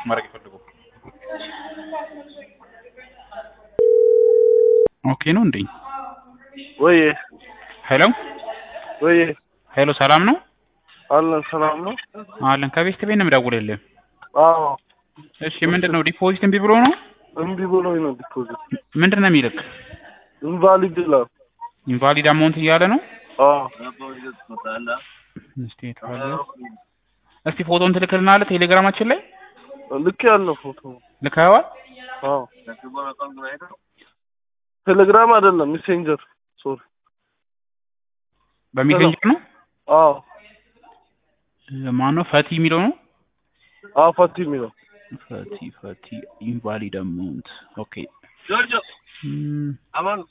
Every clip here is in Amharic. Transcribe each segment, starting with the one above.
ማድረግ የፈለገው። ኦኬ ነው እንዴ? ወይ ሄሎ ወይ ሄሎ፣ ሰላም ነው አለን ሰላም ነው። አለን። ከቤት ቤት ነው የምደውልልህ። አዎ እሺ፣ ምንድን ነው ዲፖዚት እምቢ ብሎ ነው? እምቢ ብሎኝ ነው ዲፖዚት ምንድን ነው የሚልክ? ኢንቫሊድ ይላል። ኢንቫሊድ አማውንት እያለ ነው። አዎ እስቲ የት አለ? እስቲ ፎቶን ትልክልናለህ ቴሌግራማችን ላይ ልክ ያለው ፎቶ ልከኸዋል? አዎ ቴሌግራም አይደለም ሜሴንጀር ሶሪ በሜሴንጀር ነው። አዎ ማን ነው ፈቲ የሚለው ነው? አዎ ፋቲ የሚለው ፈቲ ፈቲ ኢንቫሊድ አማውንት ኦኬ። እም፣ አማን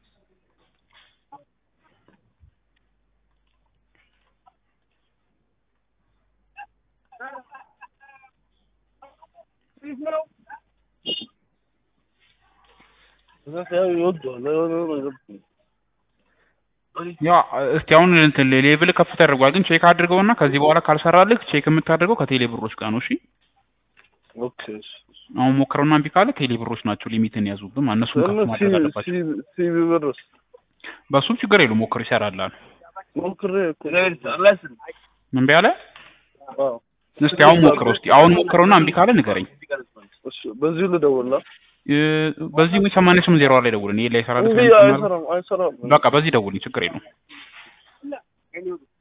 ያ እስቲ አሁን እንትን ሌቭል ከፍ ተደርጓል፣ ግን ቼክ አድርገውና ከዚህ በኋላ ካልሰራልህ ቼክ የምታደርገው ከቴሌ ብሮች ጋር ነው። እሺ ኦኬ አሁን ሞክረውና እምቢ ካለ ቴሌ ብሮች ናቸው ሊሚትን ያዙብን። እነሱን ከፍ ማድረግ አለባቸው። ሲቪ ብርስ በሱም ችግር የለውም ሞክር ይሰራላል። ሞክሬ እኮ እምቢ አለ። አዎ እስቲ አሁን ሞክረው እስቲ አሁን ሞክረውና እምቢ ካለ ንገረኝ። እሺ በዚሁ ልደውልላ እ፣ በዚህ ወይ ሰማንያ ስምንት ዜሮ ላይ ደውልን። ይሄ ላይ ይሰራል። እንዴ አይሰራም አይሰራም በቃ በዚህ ደውልኝ፣ ችግር የለውም።